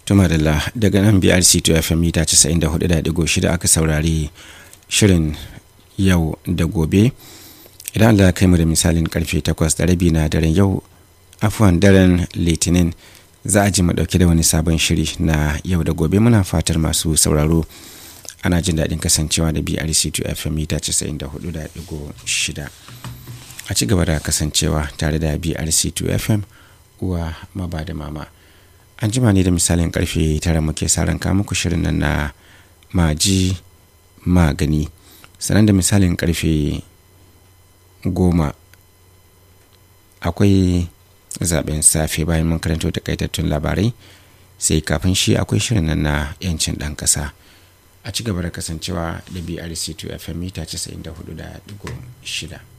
tumadala daga nan brc to fm mita 94.6 aka saurari shirin yau da gobe idan allah kai mu da misalin karfe 8 da rabi na daren yau afuwan daren litinin za a ji mu dauke da wani sabon shiri na yau da gobe muna fatar masu sauraro ana jin daɗin kasancewa da brc to fm mita 94.6 a ci gaba da kasancewa tare da brc to fm uwa maba da mama an jima ne da misalin karfe tara muke saran muku shirin nan na maji magani sannan da misalin karfe goma akwai zaben safe bayan mun karanto takaitattun labarai sai kafin shi akwai shirin nan na yancin ɗan ƙasa a ci gaba da kasancewa da brc 2 fm mita 94.6